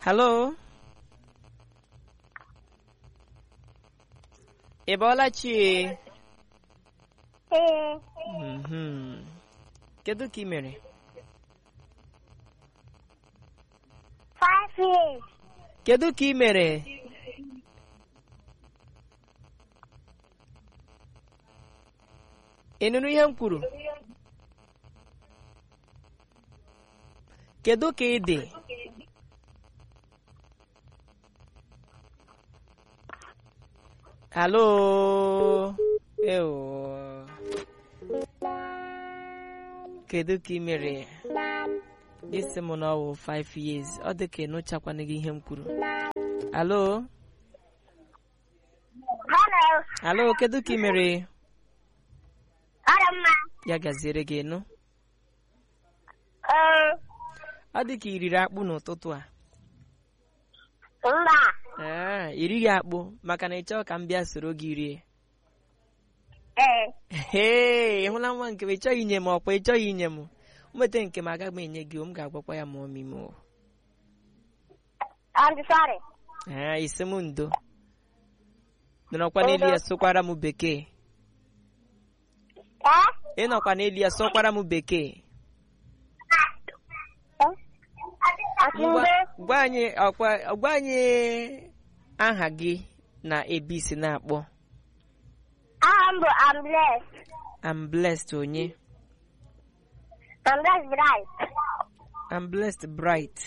halo ị bọọla chi Ee, Mhm. kedu ka ị mere five years. kedu ka ị mere ị nụrụ ihe m kwuru kedu ka ị dị halo ewo kedu ka ị mere isi m na ọwụ 5 years ọ dị ka ịnụchakwana gị ihe m kwuru halo Hello. halo kedu ka ị mere Ọrụ mma. ya gaziere gị nụ Ee, ọ dị ka ị riri akpụ n'ụtụtụ a mba. ee irighị akpụ maka na ị chọọ ka m bịa soro gị rie Ee, ee ị hụla nwa nke m ị chọghị inye m ọkwa ị chọghị inye m nweta nke m agaghị m enye gị m ga-agwakwa ya ma ọmị m o. I'm sorry. ee isi m ndo nọrọkwa n'elu ya sụkwara m bekee Ee? ị nọkwa n'elu ya sụkwara m bekee ngwa Akinde. gwa anyị ọkwa gwa anyị aha gị na ebe isi na-akpọ Aha m bụ I'm blessed. I'm blessed onye I'm blessed bright. I'm blessed bright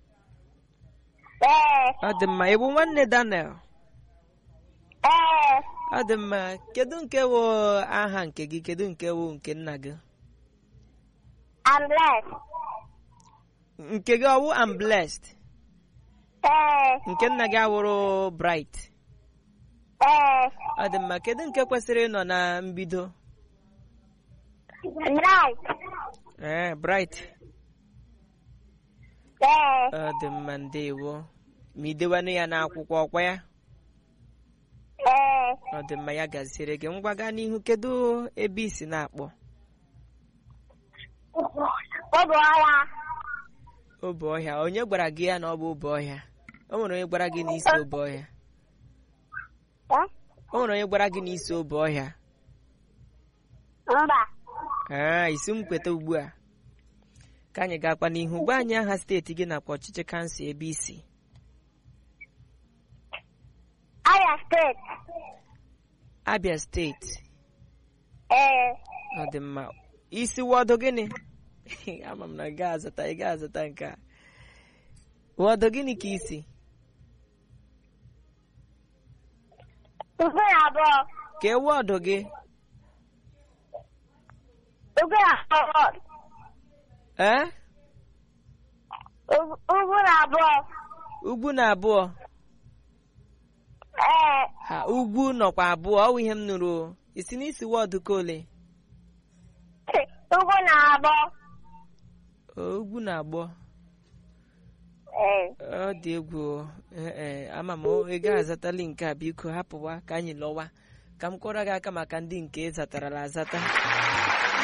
Ee, ọ dị mma ị bụ nwanne Daniel ee, ọ dị mma kedu nke wụ aha nke gị kedu nke wụ nke nna gị I'm blessed. nke gị ọwụ I'm blessed Ee, nke nna gị awụrụ bright ee, ọ dị mma kedu nke kwesịrị ịnọ na mbido bright. ee bright Ee, ọ dị mma ndewo ma idewanụ ya n'akwụkwọ ọkwa ya ee, ọ dị mma ya gaziere gị ngwa gaa n'ihu kedu ebe i si na-akpọ oge ọya. obe ọhịa onye gwara gị ya na ọ bụ obe ọhịa o nwere onye gwara gị n'isi obe ọhịa Ee? o nwere onye gwara gị n'isi obe ọhịa Mba. ee isi m kweta ugbu a ka anyị gakwa n'ihu gwa anyị aha steeti gị nakwa ọchịchị kansụl ebe isi Abia State. abia steeti Ee, ọ dị mma isi wọdụ gịnị ama m na ị ga-azata ị ga-azata nke a wọdụ gịnị ka isi ugwu na abụọ. ka e wọdụ gị Ugwu na abụọ. ee Ugwu ugwu na abụọ. ugwu na abụọ Ee, ha ugwu nọkwa abụọ ọ bụ ihe m nụrụ o. isi n'isi wọdụ ka ole ugwu na abụọ. O, ugwu na abụọ Ee, ọ dị egwu o. Ee, ee, ama m o, ị ga-azatali nke a biko hapụwa ka anyị lọwa ka m kụọrọ gị aka maka ndị nke ị zatarala azata